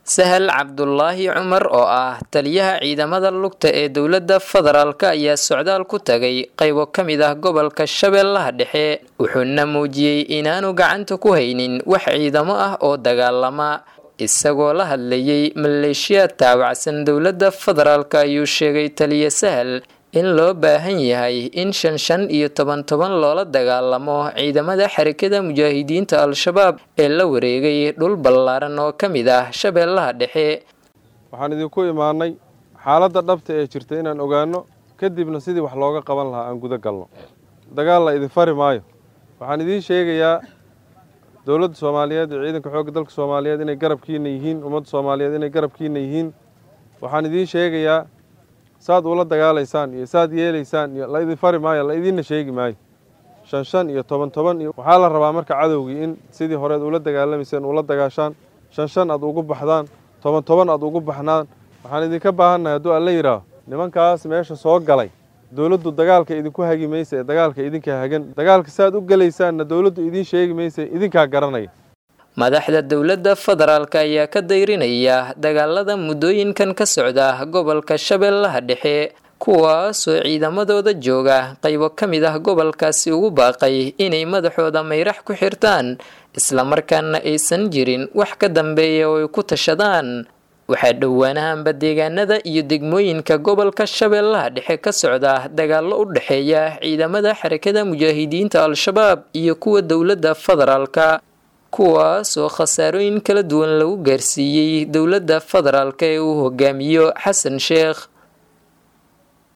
sahal cabdulaahi cumar oo ah taliyaha ciidamada lugta ee dowladda federaalka ayaa socdaal ku tagay qaybo ka mid ah gobolka shabeellaha dhexe wuxuuna muujiyey inaanu gacanta ku haynin wax ciidamo ah oo dagaalama isagoo la hadlayay maleeshiyaad taawacsan dowladda federaalka ayuu sheegay taliya sahal in loo baahan yahay in shan shan iyo toban toban loola dagaalamo ciidamada xarakada mujaahidiinta al-shabaab ee la wareegay dhul ballaaran oo ka mid ah shabeellaha dhexe waxaan idinku imaanay xaaladda dhabta ee jirta inaan ogaano kadibna sidii wax looga qaban lahaa aan guda galno dagaal la idin fari maayo waxaan idiin sheegayaa dowladda soomaaliyeed iyo ciidanka xoogga dalka soomaaliyeed inay garabkiina yihiin ummadda soomaaliyeed inay garabkiina yihiin waxaan idiin sheegayaa saad ula dagaalaysaan iyo saad yeelaysaan iyo la idin fari maayo la idiinna sheegi maayo shan shan iyo toban toban iyo waxaa la rabaa marka cadowgii in sidii horeed ula dagaalamayseen ula dagaashaan shan shan aad ugu baxdaan toban toban aad ugu baxnaan waxaan idinka baahannahay hadduu alla yidhaaho nimankaas meesha soo galay dowladdu dagaalka idinku hagi maysa ee dagaalka idinkaa hagan dagaalka saaad u gelaysaanna dowladdu idiin sheegi maysa idinkaa garanaya madaxda dowladda federaalka ayaa ka dayrinaya dagaalada muddooyinkan ka socda gobolka shabeellaha dhexe kuwaasoo ciidamadooda jooga qaybo ka mid ah gobolkaasi ugu baaqay inay madaxooda mayrax ku xirtaan islamarkaana aysan jirin wax ka dambeeya oo ay ku tashadaan waxaa dhowaanahanba deegaanada iyo degmooyinka gobolka shabeellaha dhexe ka socda dagaallo u dhexeeya ciidamada xarakada mujaahidiinta al-shabaab iyo kuwa dowladda federaalka kuwaasoo khasaarooyin kala duwan lagu gaarsiiyey dowladda federaalka ee uu hogaamiyo xasan sheekh